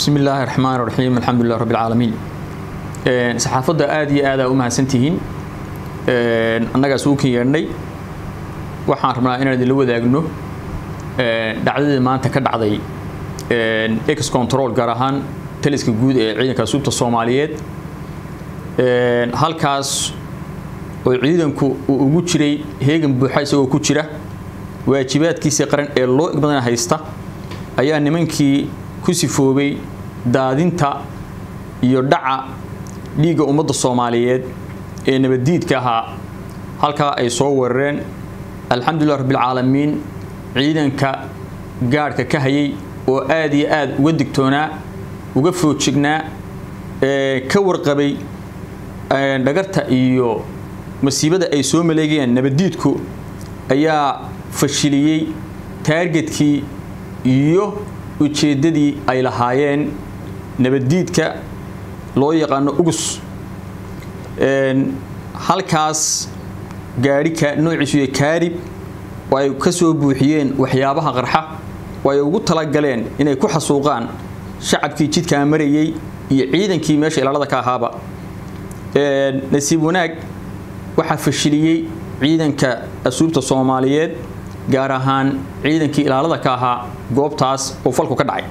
bismi illaahi raxmaan raxiim alxamdulilah rabbi alcaalamiin saxaafadda aada iyo aadaa u mahadsantihiin annagaas uu kan yeedhnay waxaan rabnaa inaan idinla wadaagno dhacdadii maanta ka dhacday ex control gaar ahaan taliska guud ee ciidanka suubta soomaaliyeed halkaas oo ciidanku uu ugu jiray heegan buuxa isagoo ku jira waajibaadkiisii qaran ee loo igmadana haysta ayaa nimankii ku sifoobay daadinta iyo dhaca dhiigga ummadda soomaaliyeed ee nabaddiidka ahaa halkaa ay soo weerareen alxamdulilah rabbialcaalamiin ciidanka gaadhka ka hayay oo aad iyo aad uga digtoonaa uga foojignaa ka warqabay dhagarta iyo masiibada ay soo maleegayeen nabaddiidku ayaa fashiliyey taargetkii iyo ujeeddadii ay lahaayeen nabaddiidka loo yaqaano ugus halkaas gaadhika noociisu iyo kaarib oo ay ka soo buuxiyeen waxyaabaha qarxa oo ay ugu talagaleen inay ku xasuuqaan shacabkii jidkaa marayey iyo ciidankii meesha ilaalada ka ahaaba nasiib wanaag waxaa fashiliyey ciidanka asuubta soomaaliyeed gaar ahaan ciidankii ilaalada ka ahaa goobtaas oo falku ka dhacay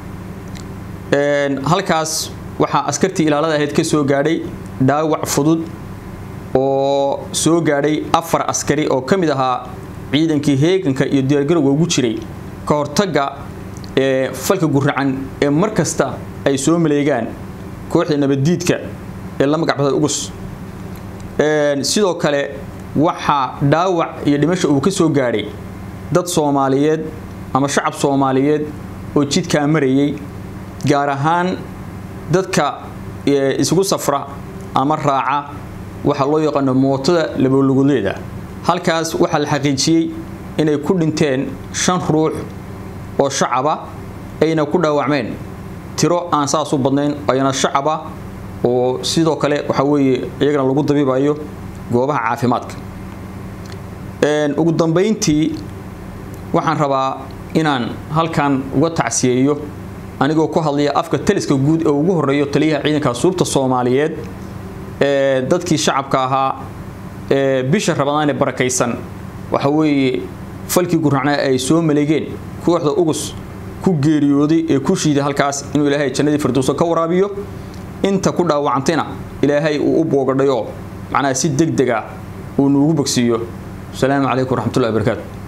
halkaas waxaa askartii ilaalada ahayd ka soo gaadhay dhaawac fudud oo soo gaadhay afar askari oo ka mid ahaa ciidankii heeganka iyo diyaargarowga ugu jiray ka hortagga ee falka guracan ee mar kasta ay soo maleegaan kooxda nabaddiidka ee la magacbada ugus sidoo kale waxaa dhaawac iyo dhimasha uu ka soo gaadhay dad soomaaliyeed ama shacab soomaaliyeed oo jidkaa marayay gaar ahaan dadka isugu safra ama raaca waxaa loo yaqaano mootada labooluguleeda halkaas waxaa la xaqiijiyey inay ku dhinteen shan ruux oo shacaba ayna ku dhaawacmeen tiro aan saas u badnayn ayna shacaba oo sidoo kale waxaa weeye iyagana lagu dabiibayo goobaha caafimaadka ugu dambayntii waxaan rabaa inaan halkan uga tacsiyeeyo anigoo ku hadlaya afka taliska guud ee ugu horeeyo taliyaha ciidanka suubta soomaaliyeed ee dadkii shacabka ahaa ee bisha rabadaan ee barakaysan waxa weeye falkii guracnaa ay soo maleegeen kooxda ugus ku geeriyooday ee ku shiiday halkaas inuu ilaahay jannadii firdowso ka waraabiyo inta ku dhaawacantayna ilaahay uu u boogadhayo macnaha si deg deg ah uu nuugu bogsiiyo asalaamu calaykum waraxmatullahi wabarakaatu